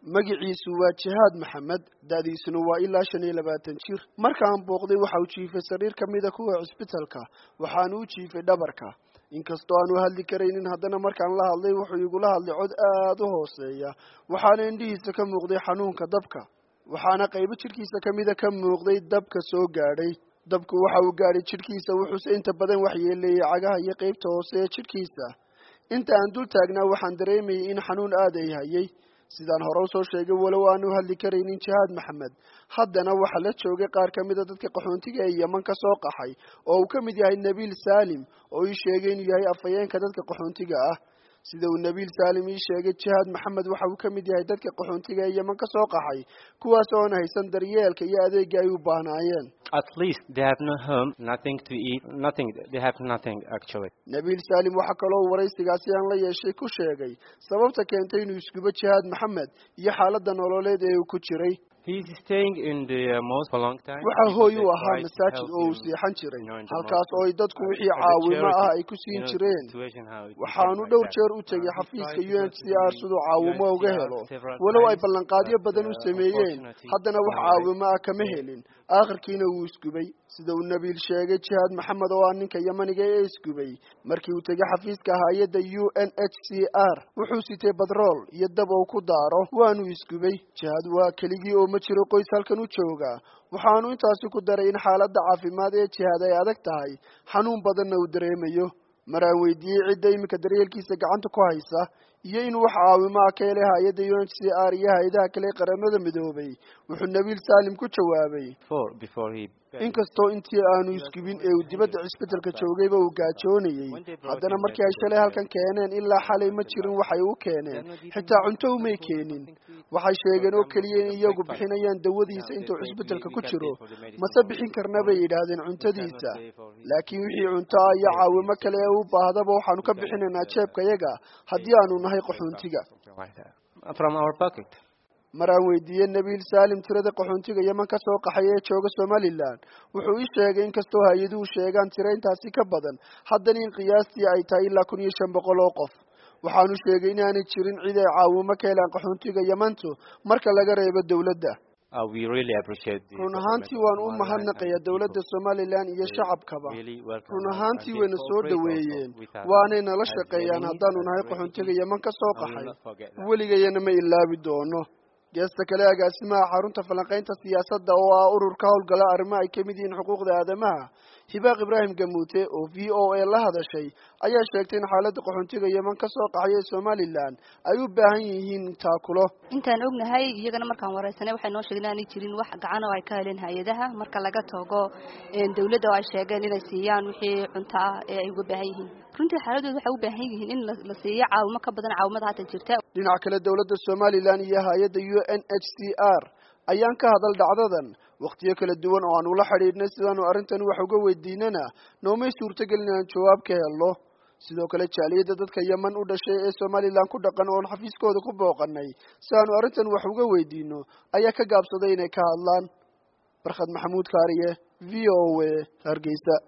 magiciisu waa jihaad maxamed da'diisuna waa ilaa shan iyo labaatan jir markaan booqday waxa uu jiifay sariir ka mida kuwa cisbitalka waxaanu u jiifay dhabarka inkastoo aanu hadli karaynin haddana markaan la hadlay wuxuu igula hadlay cod aada u hooseeya waxaana indhihiisa ka muuqday xanuunka dabka waxaana qaybo jidhkiisa ka mida ka muuqday dabka soo gaadhay dabku waxa uu gaadhay jidhkiisa wuxuuse inta badan waxyeeleeyey cagaha iyo qaybta hoose ee jidhkiisa inta aan dul taagnaa waxaan dareemayay in xanuun aad ay hayay sidaan hore usoo sheegay walow aanu hadli karaynin jihaad maxamed haddana waxaa la joogay qaar ka mida dadka qaxoontiga ee yeman ka soo qaxay oo uu ka mid yahay nabiil saalim oo ii sheegay inuu yahay afhayeenka dadka qaxoontiga ah sida uu nabiil saalim ii sheegay jihaad maxamed waxa uu ka mid yahay dadka qaxoontiga ee yeman ka soo qaxay kuwaas oon haysan daryeelka iyo adeega ay u baahnaayeen At least they have no home, nothing to eat, nothing. They have nothing actually. nabiil saalim waxaa kaloo waraysigaasi aan la yeeshay ku sheegay sababta keentay inuu iskubo jihaad maxamed iyo xaaladda nololeed ee uu ku jiray He's staying in the uh, mosque for a long time. waxaa because hooy they u ahaa try to masaajid help oo uu him, seexan jiray you know, in the halkaas mosque. oo ay dadku Uh, wixii as a caawimo ah charity, ay ku you siin know, jireen situation how it waxaanu became dhowr like jeer u that. tegay Uh, he xafiiska tried u to n go c to r the siduu caawimo uga UNHCR helo several walow ay times, ballanqaadyo but, badan u uh, sameeyeen unfortunately, haddana wax no way. caawimo ah kama helin aakhirkiina wuu isgubay sida uu nabiil sheegay jihaad maxamed oo ah ninka yamaniga ee isgubay markii uu tegay xafiiska hay-adda u n h c r wuxuu sitay badrool iyo dab ou ku daaro waanu isgubay jihaad waa keligii oo ma jiro qoys halkan u jooga waxaanu intaasi ku daray in xaaladda caafimaad ee jihaad ay adag tahay xanuun badanna uu dareemayo maraan weydiiyey cidda iminka daryeelkiisa gacanta ku haysa iyo in wax caawimo ah ka helay hay-adda u n c r iyo hay-adaha kale ee qaramada midoobay wuxuu nabiil saalim ku jawaabay Before, before he. inkastoo intii aanu isgubin ee uu dibadda cisbitalka joogayba uu gaajoonayey haddana markii ay shalay halkan keeneen ilaa xalay ma jirin waxay u keeneen xitaa cunto umay keenin waxay sheegeen oo keliya in iyagu bixinayaan dawadiisa intuu cisbitalka ku jiro mase bixin karna bay yidhaahdeen cuntadiisa laakiin wixii cunto ah iyo caawimo kale ee u baahdaba waxaanu ka bixinaynaa jeebkayaga haddii aanu nahay qaxoontiga Something like that. From our pocket. maraan weydiiyey nabiil saalim tirada qaxoontiga yeman ka soo qaxay ee jooga somalilan wuxuu ii sheegay inkastoo hay-aduhu sheegaan tiro intaasi ka badan haddana in qiyaastii ay tahay ilaa kun iyo shan boqol oo qof waxaanu sheegay inaanay jirin cid ay caawimo ka helaan qaxoontiga yemantu marka laga reebo dowladda Uh, we really appreciate the run government ahaantii of waan u Somaliland mahadnaqayaa and dowladda people. somalilan iyo They shacabkaba really welcome run us ahaantii and they wayna soo cooperate also dhaweeyeen with us waanay nala as shaqeeyaan Yemenis, haddaanu as nahay refugees. qaxoontiga yeman ka soo I will qaxay not forget that. weligayana ma ilaabi doono geesta kale agaasimaha xarunta falanqaynta siyaasadda oo ah ururka howlgala arrimo ay kamid yihiin xuquuqda aadamaha hibaaq ibraahim gamuute oo v o a la hadashay ayaa sheegtay in xaaladda qaxoontiga yeman ka soo qaxay ee somalilan ay u baahan yihiin taakulo intaan ognahay iyagana markaan wareysanay waxay noo sheegeen inaanay jirin wax gacan oo ay ka heleen hay-adaha marka laga tago dawladda oo ay sheegeen inay siiyaan wixii cunto ah ee ay uga baahan yihiin runtii xaaladooda waxay u baahan yihiin in la- la siiyo caawimo ka badan caawimada hadda jirta dhinaca kale dowladda somalilan iyo hay-adda u n h c r ayaan ka hadal dhacdadan wakhtiyo kala duwan oo aan ula xidhiidhnay sidaanu arrintan wax uga weydiinana noomay suurtagelin inaan jawaab ka helno sidoo kale jaaliyadda dadka yeman u dhashay ee somalilan ku dhaqan oon xafiiskooda ku booqanay si aanu arrintan wax uga weydiino ayaa ka gaabsaday inay ka hadlaan barkhad maxamuud kaariye v o a hargeysa